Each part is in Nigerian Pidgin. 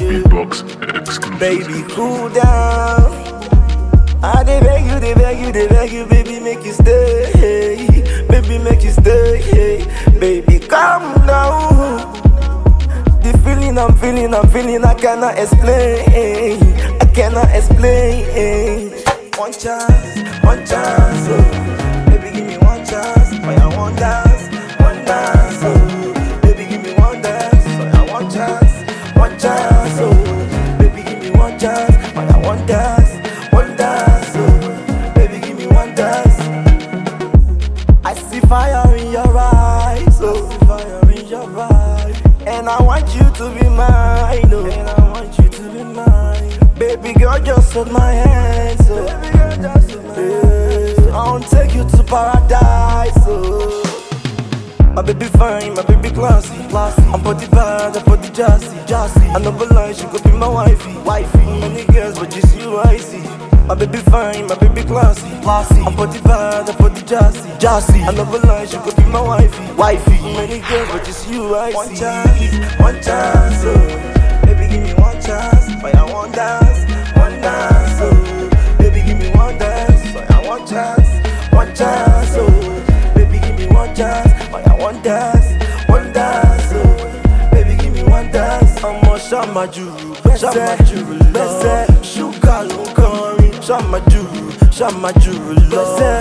Beatbox exclusive. Baby, cool down. I dey beg you, dey beg you, dey beg you, baby, make you stay. Baby, make you stay. Baby, calm down. The feeling I'm feeling, I'm feeling, I cannot explain. I cannot explain. One chance, one chance, oh. Baby, give me one chance. Oh, I want dance, one dance, oh. Baby, give me one dance. Oh, I want chance, one chance, oh. Baby, give me one chance. Oh, I want dance, one dance, oh. Baby, give me one dance. I see fire in your eyes, oh. I see fire in your eyes. And I want you to be mine, oh. And I want you to be mine. Baby girl, just hold my hand, so. Baby girl, just hold my hand. So I want take you to paradise, oh. My baby fine, my baby classy, classy. I'm body bad, I'm body jassy, jassy. I never lie, she could be my wifey, wifey. Many girls, but just you I see. My baby fine, my baby classy, classy. I'm body bad, I'm body jassy, jassy. I never lie, she could be my wifey, wifey. Many girls, but just you I see. One chance, one chance, oh. Baby, give me one chance, but I want dance, one dance, oh. Baby, give me one dance, but I want chance, one chance, oh. Baby, give me one chance, but I want dance, one dance, oh. Baby, give me one dance. Ọmọ ṣàmájúrù, ṣàmájúrù lọ́sẹ̀. Ṣúgà ló ń kọrin, ṣàmájúrù, ṣàmájúrù lọ́sẹ̀.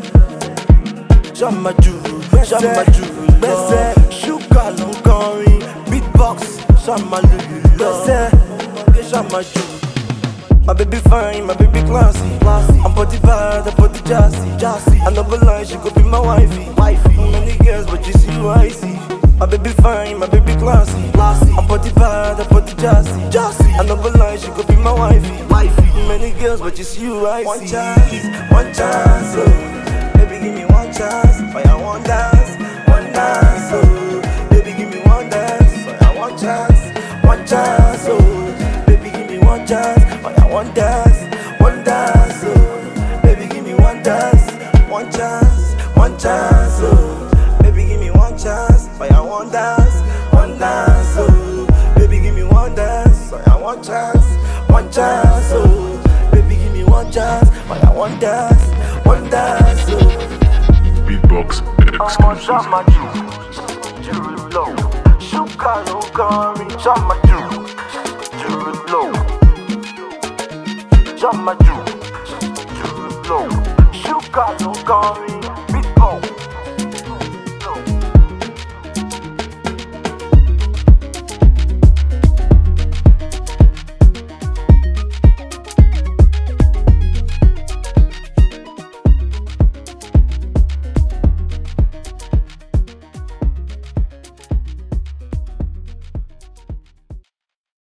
Ṣàmájúrù, ṣàmájúrù lọ́sẹ̀. Ṣúgà ló ń kọrin, beatbox, ṣàmálùlù lọ́sẹ̀. Ọmọge ṣàmájúrù. My baby fine, my baby classy, classy. I'm body bad, I'm body jassy, jassy. I never lie, she could be my wifey, wifey. Many girls, but just you I see. My baby fine, my baby classy, classy. I'm body bad, I'm body jassy, jassy. I never lie, she could be my wifey, wifey. Many girls, but just you I see. One chance, one chance, oh. Baby, give me one chance, but I want dance, one dance, oh. Baby, give me one dance, but I want chance, one chance, oh. Baby, give me one chance, but I want dance, one dance, oh. Baby, give me one dance, one chance, one chance, oh. Baby, give me one chance, but I want dance, one dance, oh. Baby, give me one dance, but I want chance, one chance, oh. Baby, give me one chance, but I want dance, one dance, oh. Beatbox Ọmọ exclusive. ṣàmájú, jùrù lọ. Ṣúgà ló ń kọrin, ṣàmájú, jùrù lọ. Ṣàmájú, jùrù lọ. Ṣúgà ló ń kọrin.